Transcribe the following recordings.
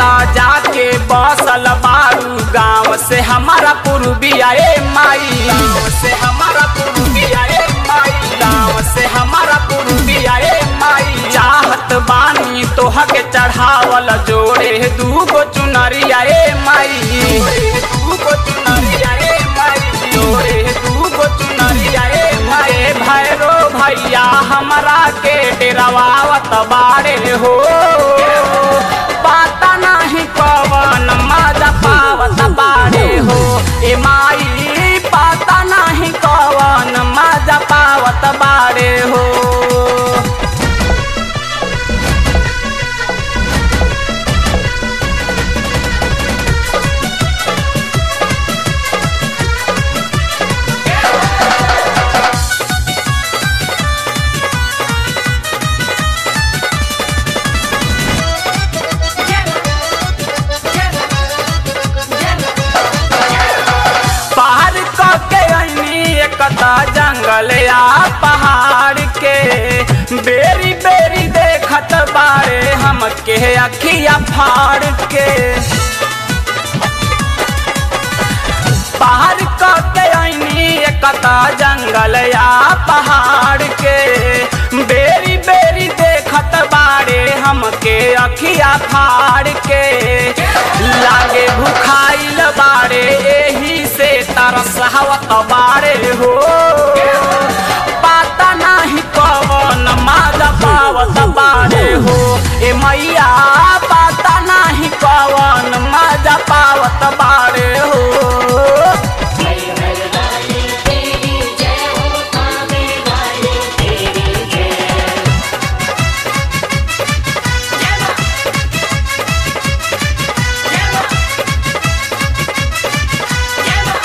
त जाके बसल बारू गाँव से हमारा पूर्विया ए माई गाँव से हमारा पूर्विया ए माई गाँव से हमारा पूर्विया ए माई चाहत बानी तोह के चढ़ावल जोड़े दूगो चुनरिया ए माई दूगो चुनरिया ए माई जोड़े दूगो चुनरिया ए माई भैरो भैया हमरा के डेरावावत बाड़े हो पाता नाही कवन मजा पावत बाड़े हो ए माई पाता नाही कवन मजा पावत बाड़े हो पार के ऐनी एकता जंगल या पहाड़ के बेरी बेरी देखत बारे हमके अखिया फाड़ के पार के ऐनी एकता जंगल या पहाड़ के बेरी बेरी देखत बारे हमके अखिया फाड़ के लागे भुखाइल बारे एही से तरस हवत बारे हो पाता नाही कवन माजा पावत बारे हो ए मैया पाता नाही कवन माजा पावत बारे हो जय हरदाई तेरी जय हो कामे वाले तेरी जय जय मां जय मां जय मां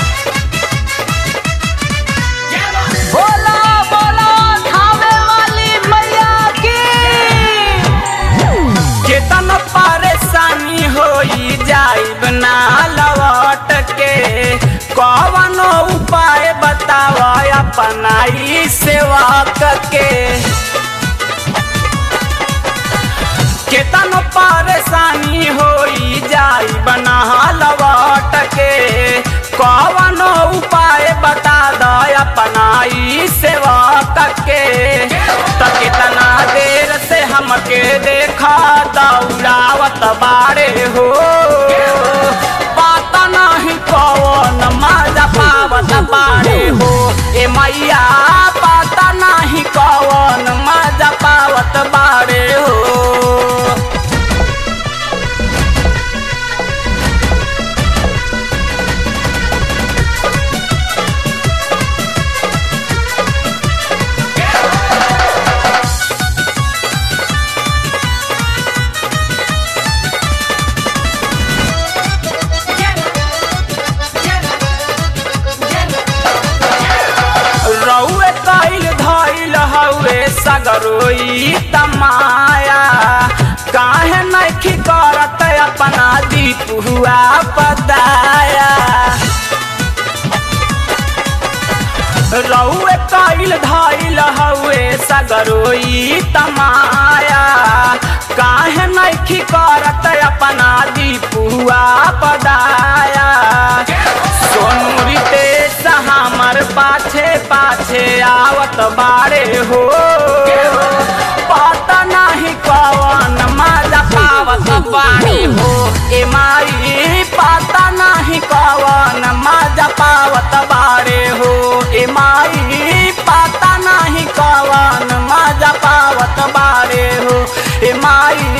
जय मां बोला बोला खावे वाली मैया की केतन परेशानी होई जाइब ना लौट के कवनो उपाय बताव अपनाई सेवा के केतन परेशानी होई जाई बना लौट के कवनो उपाय बता द अपनाई सेवा के त कितना देर से हमके देखा दौड़ावत बारे हो पाता नहीं कवन मजा पावत बारे हो ए मैया पाता नहीं कवन मजा पावत बारे हो रउए कैल धैल हउए सगरोई तमाया काहे नखी करत अपना दीप हुआ पदाया रउए कैल धैल हउए सगरोई तमाया काहे नखी करत अपना दीप हुआ पदाया सोनू रितेश हमर पाछे पाछे आवत बारे हो पता नहीं कवन मजा पावत बारे हो ए माई पता नहीं कवन मजा पावत बारे हो ए माई पता नहीं कवन मजा पावत बारे हो ए माई